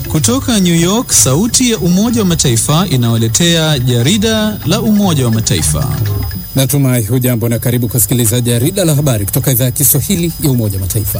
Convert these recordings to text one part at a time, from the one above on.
Kutoka New York, sauti ya Umoja wa Mataifa inawaletea jarida la Umoja wa Mataifa. Natumai hujambo na karibu kusikiliza jarida la habari kutoka idhaa ya Kiswahili ya Umoja wa Mataifa.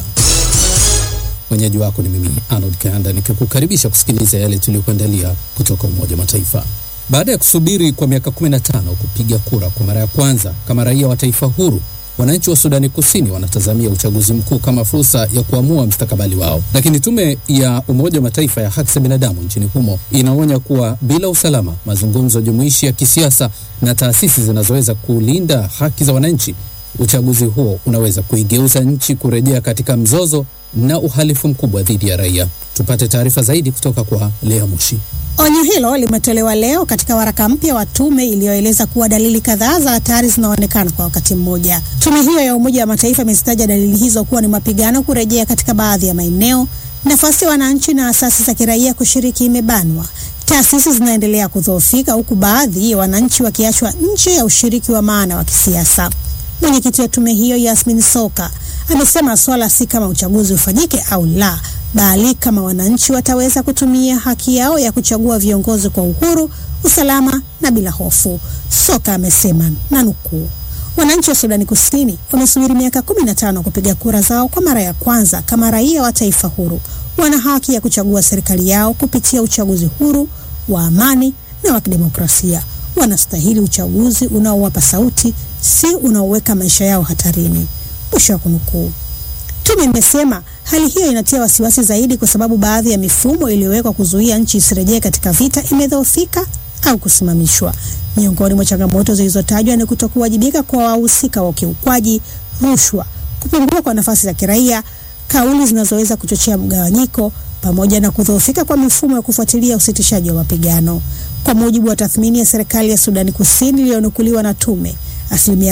Mwenyeji wako ni mimi Arnold Kanda nikikukaribisha kusikiliza yale tuliyokuandalia kutoka Umoja wa Mataifa. Baada ya kusubiri kwa miaka 15 kupiga kura kwa mara ya kwanza kama raia wa taifa huru, wananchi wa Sudani Kusini wanatazamia uchaguzi mkuu kama fursa ya kuamua mstakabali wao, lakini tume ya Umoja wa Mataifa ya haki za binadamu nchini humo inaonya kuwa bila usalama, mazungumzo jumuishi ya kisiasa na taasisi zinazoweza kulinda haki za wananchi, uchaguzi huo unaweza kuigeuza nchi kurejea katika mzozo na uhalifu mkubwa dhidi ya raia. Tupate taarifa zaidi kutoka kwa Lea Mushi. Onyo hilo limetolewa leo katika waraka mpya wa tume iliyoeleza kuwa dalili kadhaa za hatari zinaonekana kwa wakati mmoja. Tume hiyo ya Umoja wa Mataifa imezitaja dalili hizo kuwa ni mapigano kurejea katika baadhi ya maeneo, nafasi ya wananchi na asasi za kiraia kushiriki imebanwa, taasisi zinaendelea kudhoofika, huku baadhi ya wananchi wakiachwa nje ya ushiriki wa maana wa kisiasa. Mwenyekiti wa tume hiyo Yasmin Soka amesema swala si kama uchaguzi ufanyike au la, bali kama wananchi wataweza kutumia haki yao ya kuchagua viongozi kwa uhuru, usalama na bila hofu. Soka amesema na nukuu, wananchi wa Sudani Kusini wamesubiri miaka kumi na tano kupiga kura zao kwa mara ya kwanza kama raia wa taifa huru. Wana haki ya kuchagua serikali yao kupitia uchaguzi huru wa amani na wa kidemokrasia. Wanastahili uchaguzi unaowapa sauti, si unaoweka maisha yao hatarini. Mwisho wa kunukuu. Tume imesema hali hiyo inatia wasiwasi zaidi kwa sababu baadhi ya mifumo iliyowekwa kuzuia nchi isirejee katika vita imedhoofika au kusimamishwa. Miongoni mwa changamoto zilizotajwa ni kutokuwajibika kwa wahusika wa ukiukwaji, rushwa, kupungua kwa nafasi za kiraia, kauli zinazoweza kuchochea mgawanyiko, pamoja na kudhoofika kwa mifumo ya kufuatilia usitishaji wa mapigano. Kwa mujibu wa tathmini ya serikali ya Sudani Kusini iliyonukuliwa na tume asilimia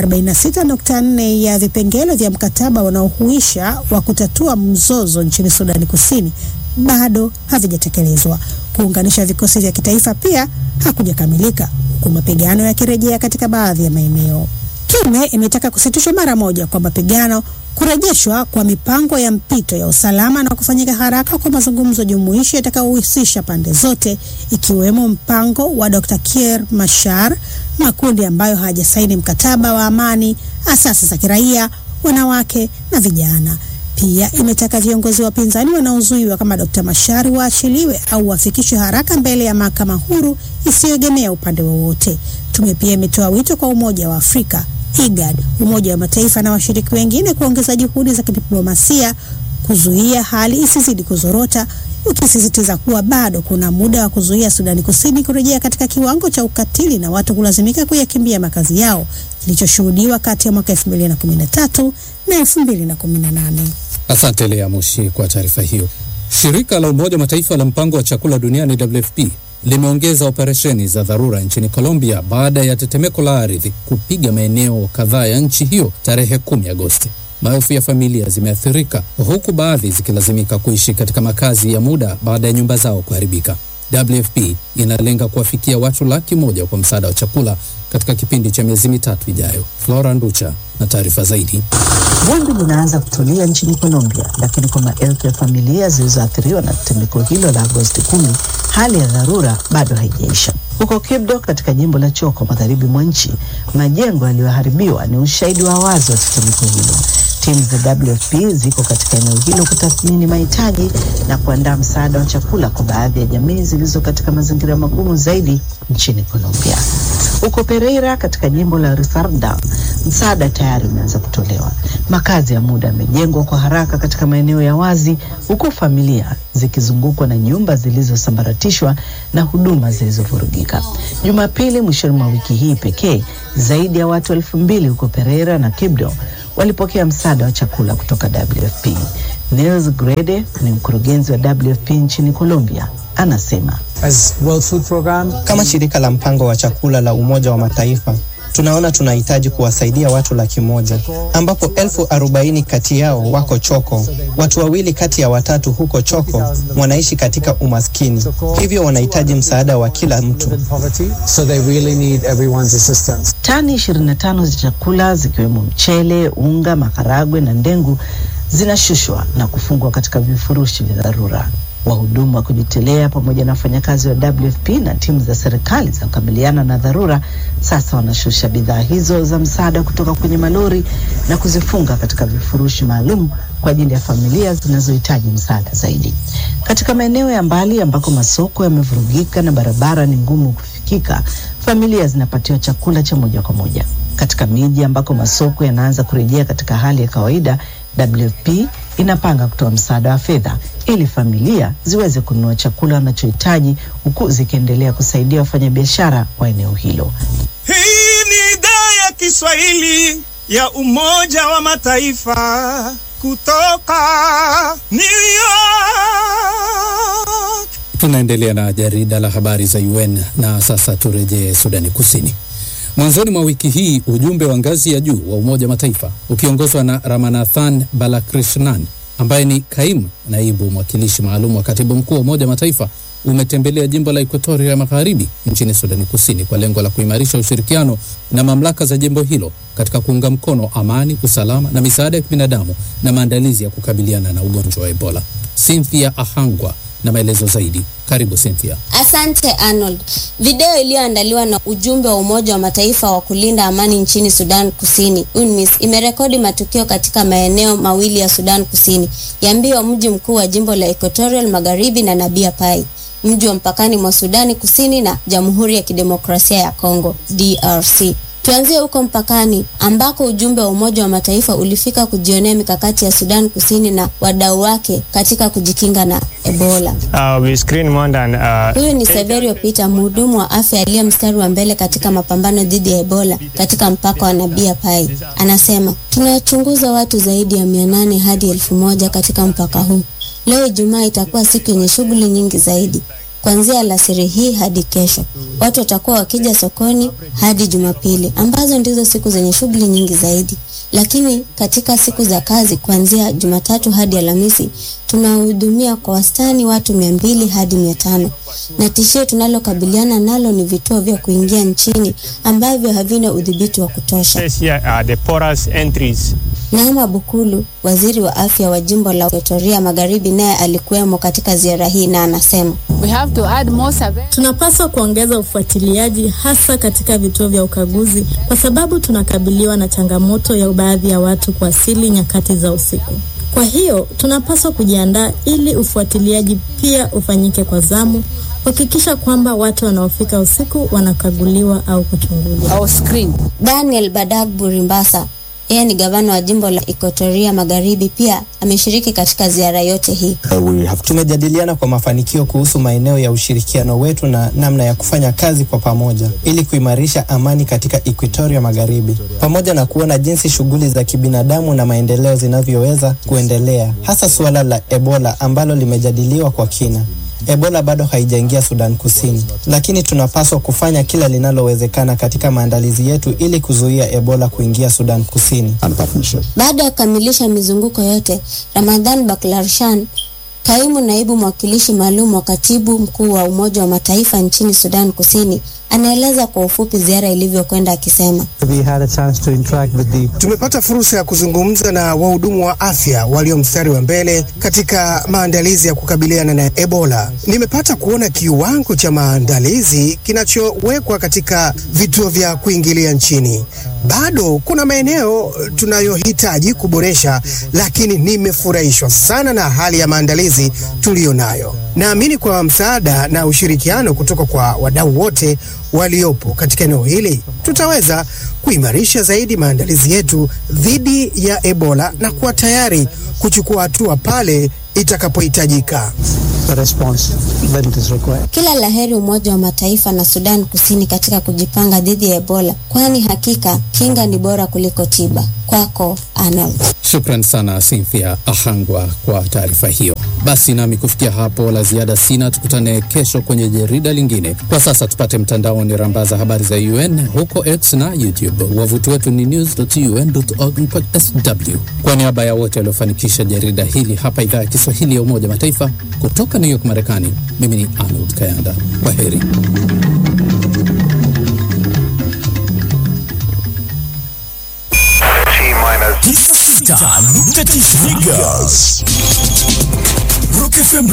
46.4 ya vipengele vya mkataba unaohuisha wa kutatua mzozo nchini Sudani Kusini bado havijatekelezwa. Kuunganisha vikosi vya kitaifa pia hakujakamilika, huku mapigano yakirejea katika baadhi ya maeneo. Tume imetaka kusitishwa mara moja kwa mapigano, kurejeshwa kwa mipango ya mpito ya usalama na kufanyika haraka kwa mazungumzo jumuishi yatakayohusisha pande zote, ikiwemo mpango wa Dr. Kiir Mashar, makundi ambayo hayajasaini mkataba wa amani, asasi za kiraia, wanawake na vijana. Pia imetaka viongozi wa upinzani wanaozuiwa kama Dr. Mashari waachiliwe au wafikishwe haraka mbele ya mahakama huru isiyoegemea upande wowote. Tume pia imetoa wito kwa Umoja wa Afrika, IGAD, Umoja wa Mataifa na washiriki wengine kuongeza juhudi za kidiplomasia kuzuia hali isizidi kuzorota, ukisisitiza kuwa bado kuna muda wa kuzuia Sudani Kusini kurejea katika kiwango cha ukatili na watu kulazimika kuyakimbia makazi yao kilichoshuhudiwa kati ya mwaka 2013 na 2018. Asante Lea Mushi kwa taarifa hiyo. Shirika la Umoja wa Mataifa la mpango wa chakula duniani WFP limeongeza operesheni za dharura nchini Colombia baada ya tetemeko la ardhi kupiga maeneo kadhaa ya nchi hiyo tarehe 10 Agosti. Maelfu ya familia zimeathirika huku baadhi zikilazimika kuishi katika makazi ya muda baada ya nyumba zao kuharibika. WFP inalenga kuwafikia watu laki moja kwa msaada wa chakula katika kipindi cha miezi mitatu ijayo. Flora Nducha na taarifa zaidi. Vumbi linaanza kutulia nchini Colombia, lakini kwa maelfu ya familia zilizoathiriwa na tetemeko hilo la Agosti kumi, hali ya dharura bado haijaisha. Huko Quibdó katika jimbo la Chocó magharibi mwa nchi, majengo yaliyoharibiwa ni ushahidi wa wazi wa tetemeko hilo. Timu za WFP ziko katika eneo hilo kutathmini mahitaji na kuandaa msaada wa chakula kwa baadhi ya jamii zilizo katika mazingira magumu zaidi nchini Colombia. Huko Pereira katika jimbo la Risaralda, msaada tayari umeanza kutolewa. Makazi ya muda yamejengwa kwa haraka katika maeneo ya wazi, huku familia zikizungukwa na nyumba zilizosambaratishwa na huduma zilizovurugika. Jumapili mwishoni mwa wiki hii pekee, zaidi ya watu elfu mbili huko Pereira na Quibdó walipokea msaada wa chakula kutoka WFP. Nils Grede ni mkurugenzi wa WFP nchini Colombia, anasema As World Food Program, Kama shirika la mpango wa chakula la Umoja wa Mataifa tunaona tunahitaji kuwasaidia watu laki moja ambapo elfu arobaini kati yao wako Choko. Watu wawili kati ya watatu huko Choko wanaishi katika umaskini, hivyo wanahitaji msaada wa kila mtu. in poverty, so they really need everyone's assistance. Tani 25 za chakula zikiwemo mchele, unga, maharagwe na ndengu zinashushwa na kufungwa katika vifurushi vya dharura. Wahudumu wa kujitolea pamoja na wafanyakazi wa WFP na timu za serikali za kukabiliana na dharura sasa wanashusha bidhaa hizo za msaada kutoka kwenye malori na kuzifunga katika vifurushi maalum kwa ajili ya familia zinazohitaji msaada zaidi. Katika maeneo ya mbali ambako masoko yamevurugika na barabara ni ngumu kufikika, familia zinapatiwa chakula cha moja kwa moja. Katika miji ambako masoko yanaanza kurejea katika hali ya kawaida, WFP inapanga kutoa msaada wa fedha ili familia ziweze kununua chakula wanachohitaji huku zikiendelea kusaidia wafanyabiashara wa eneo hilo. Hii ni idhaa ya Kiswahili ya Umoja wa Mataifa kutoka New York. Tunaendelea na jarida la habari za UN na sasa turejee Sudani Kusini. Mwanzoni mwa wiki hii ujumbe wa ngazi ya juu wa Umoja wa Mataifa ukiongozwa na Ramanathan Balakrishnan ambaye ni kaimu naibu mwakilishi maalum wa katibu mkuu wa Umoja wa Mataifa umetembelea jimbo la Ekuatoria ya Magharibi nchini Sudani Kusini kwa lengo la kuimarisha ushirikiano na mamlaka za jimbo hilo katika kuunga mkono amani, usalama na misaada ya kibinadamu na maandalizi ya kukabiliana na ugonjwa wa Ebola. Cynthia Ahangwa na maelezo zaidi. Karibu Cynthia. Asante Arnold. Video iliyoandaliwa na ujumbe wa Umoja wa Mataifa wa kulinda amani nchini Sudan Kusini, UNMISS, imerekodi matukio katika maeneo mawili ya Sudan Kusini, Yambio, mji mkuu wa jimbo la Equatorial Magharibi, na Nabia Pai, mji wa mpakani mwa Sudani Kusini na Jamhuri ya Kidemokrasia ya Kongo, DRC. Tuanzie huko mpakani ambako ujumbe wa Umoja wa Mataifa ulifika kujionea mikakati ya Sudan Kusini na wadau wake katika kujikinga na Ebola. Uh, we screen more than, uh, Huyu ni Severio Peter, mhudumu wa afya aliye mstari wa mbele katika mapambano dhidi ya Ebola katika mpaka wa Nabia Pai. Anasema, tunachunguza watu zaidi ya mia nane hadi elfu moja katika mpaka huu. Leo Ijumaa itakuwa siku yenye shughuli nyingi zaidi. Kuanzia alasiri hii hadi kesho, watu watakuwa wakija sokoni hadi Jumapili, ambazo ndizo siku zenye shughuli nyingi zaidi. Lakini katika siku za kazi, kuanzia Jumatatu hadi Alhamisi, tunahudumia kwa wastani watu mia mbili hadi mia tano na tishio tunalokabiliana nalo ni vituo vya kuingia nchini ambavyo havina udhibiti wa kutosha. says here are the porous entries. Naama Bukulu, waziri wa afya wa jimbo la Ekuatoria Magharibi, naye alikuwemo katika ziara hii na anasema We have to add more survey. Tunapaswa kuongeza ufuatiliaji hasa katika vituo vya ukaguzi kwa sababu tunakabiliwa na changamoto ya baadhi ya watu kuwasili nyakati za usiku. Kwa hiyo tunapaswa kujiandaa ili ufuatiliaji pia ufanyike kwa zamu, kuhakikisha kwamba watu wanaofika usiku wanakaguliwa au kuchunguzwa. Our screen. Daniel Badag Burimbasa, yeye ni gavana wa jimbo la Ekuatoria Magharibi, pia ameshiriki katika ziara yote hii. Tumejadiliana kwa mafanikio kuhusu maeneo ya ushirikiano wetu na namna ya kufanya kazi kwa pamoja ili kuimarisha amani katika Equatoria Magharibi, pamoja na kuona jinsi shughuli za kibinadamu na maendeleo zinavyoweza kuendelea, hasa suala la Ebola ambalo limejadiliwa kwa kina. Ebola bado haijaingia Sudan Kusini, lakini tunapaswa kufanya kila linalowezekana katika maandalizi yetu ili kuzuia Ebola kuingia Sudan Kusini. Baada ya kukamilisha mizunguko yote, Ramadhan Baklarshan, kaimu naibu mwakilishi maalum wa katibu mkuu wa Umoja wa Mataifa nchini Sudan Kusini, anaeleza kwa ufupi ziara ilivyokwenda akisema, We had a chance to interact with the Tumepata fursa ya kuzungumza na wahudumu wa afya walio mstari wa mbele katika maandalizi ya kukabiliana na Ebola. Nimepata kuona kiwango cha maandalizi kinachowekwa katika vituo vya kuingilia nchini. Bado kuna maeneo tunayohitaji kuboresha, lakini nimefurahishwa sana na hali ya maandalizi tuliyo nayo. Naamini kwa msaada na ushirikiano kutoka kwa wadau wote waliopo katika eneo hili tutaweza kuimarisha zaidi maandalizi yetu dhidi ya Ebola na kuwa tayari kuchukua hatua pale itakapohitajika. the response when it is required. kila laheri Umoja wa Mataifa na Sudan Kusini katika kujipanga dhidi ya Ebola, kwani hakika kinga ni bora kuliko tiba. Kwako Arnold. Shukran sana Cynthia Ahangwa kwa taarifa hiyo. Basi nami kufikia hapo la ziada sina, tukutane kesho kwenye jarida lingine. Kwa sasa tupate mtandaoni rambaza habari za UN huko X na YouTube. Wavuti wetu ni news.un.org/sw. Kwa niaba ya wote waliofanikisha jarida hili hapa idhaa ya Kiswahili ya Umoja wa Mataifa kutoka New York, Marekani, mimi ni Arnold Kayanda. Kwa heri. Tisa sita nukta tisa Rock FM